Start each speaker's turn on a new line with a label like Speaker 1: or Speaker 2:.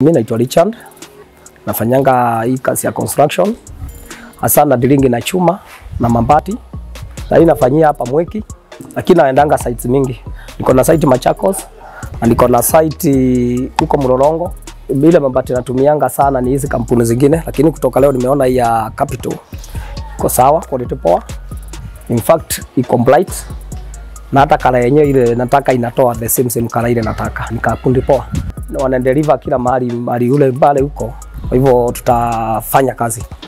Speaker 1: Mimi naitwa Richard, nafanyanga hii kazi ya construction hasa na dilingi na chuma na mabati, na hii nafanyia hapa Mweki, lakini naendanga sites mingi. Niko na site Machakos na niko na site huko Mlolongo. Bila mabati natumianga sana ni hizi kampuni zingine, lakini kutoka leo nimeona hii ya Capital iko sawa, quality poa, in fact iko bright na hata kala yenyewe ile nataka inatoa the same same kala ile nataka, ni kakundi poa, na wana deliver kila mahali mahali ule pale huko. Kwa hivyo tutafanya kazi.